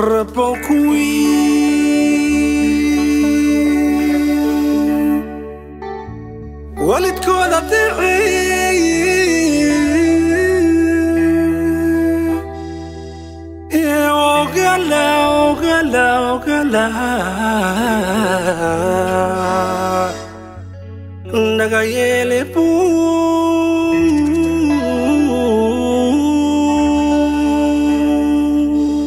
Rabon kuwii waalidkooda deecay ee ogala ogala ogala naga yeele buu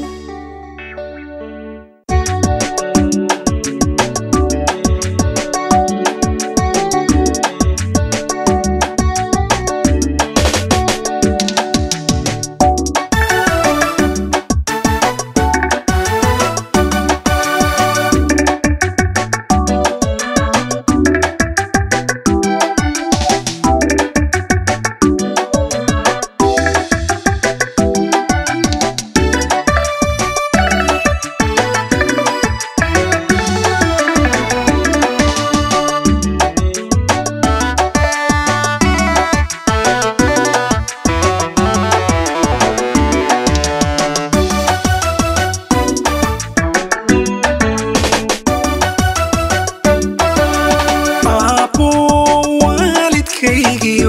aabbo waalidkaygiyo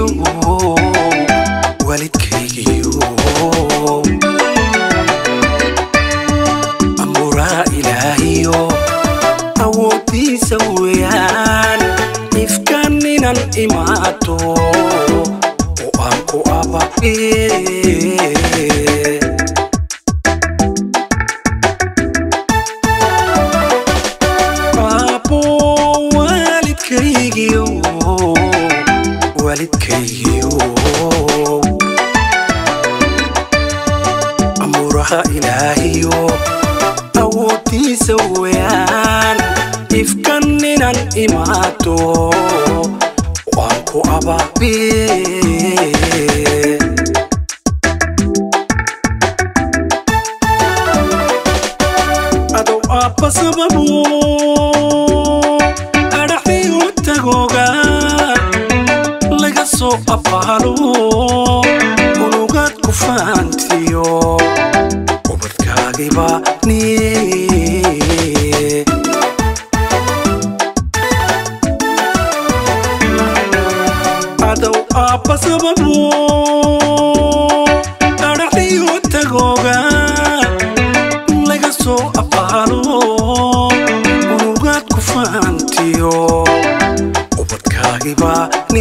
waalidkaygiyo amuraa ilaahiyo awooddiisa weeyaan ifkan inan imaato oo aan ku abae aabbo waalidkaygiyo waalidkaygiyo amuuraha ilaahiyo awooddiisa weeyaan ifkan inan imaato waan ku abaabe adow aabba sababu adhaxdiyu tagooga laga soo abaalo unugaad ku faantiyo ubadkaagiba ni adow aabba sababu adhaxdiyu tagooga laga soo abaalo unugaad ku faantiyo ubadkaagiba ni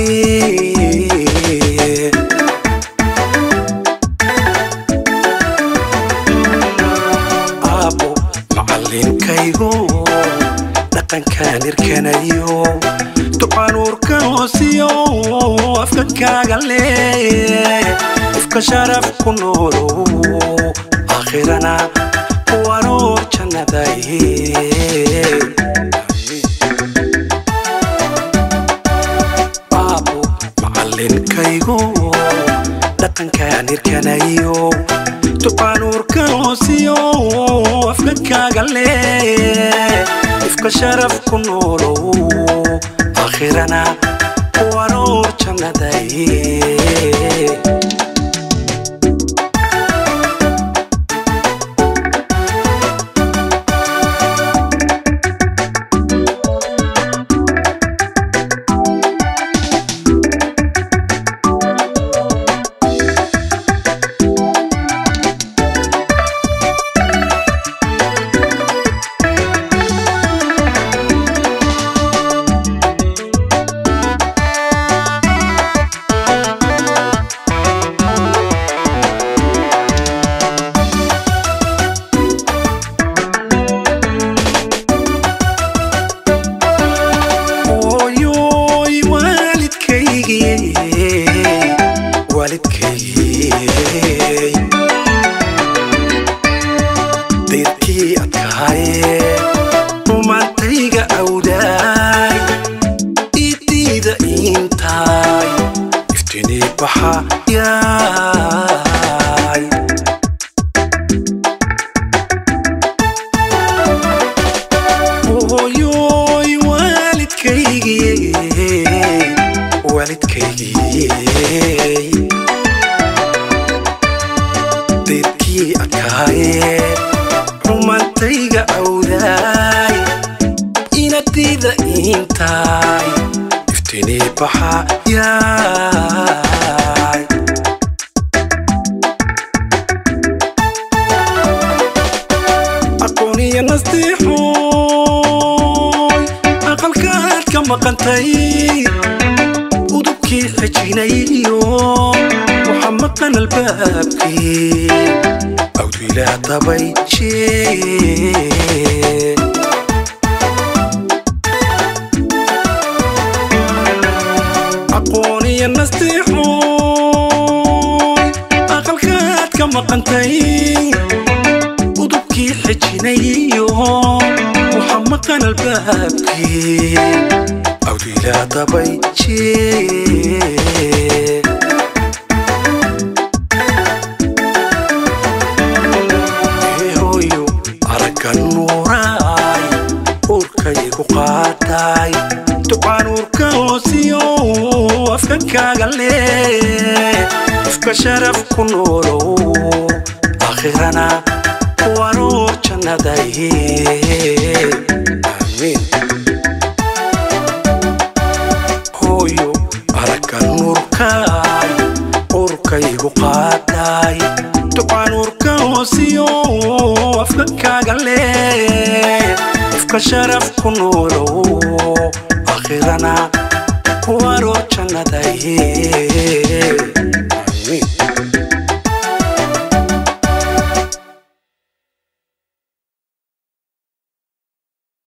aabbo macallinkaygo dhaqankaan irkanayo ducanuurka hoosiyo afka kaaga lee ifka sharaf ku noolow aakhirana waroor jannaday aabbo macallinkaygo dhaqankaan irkanayo ducanuurka hoosiyo afka kaaga lee ifka sharaf ku noolow aakhirana waroor jannaday ooyoy waalidkaygii waalidkaygii deyrkii adkaaye rumaantayga awdaay idiida intaay iftinii baxa yaay ooyoy waalidkaygii waalidkaygii deyrkii adkaaye rumaan maqantay udubkii xejinayo waxa maqan albaabkii awdwiilaa dabayjee aqooniyo nastiixooy aqalkaad ka maqantay udubkii xejinayo waxa maqan albaabkii awdwiilaa dabayjee hooyo aragga nuuraay uurkaygu qaataay ducaan uurka hoosiyo afka kaaga lee ifka sharaf ku noolow aakhirana waroor jannaday aamiin hooyo aragga nuurkaay uurkaygu qaataay ducaan uurka hoosiyo afka kaaga lee ifka sharaf ku noolow aakhirana waroor jannaday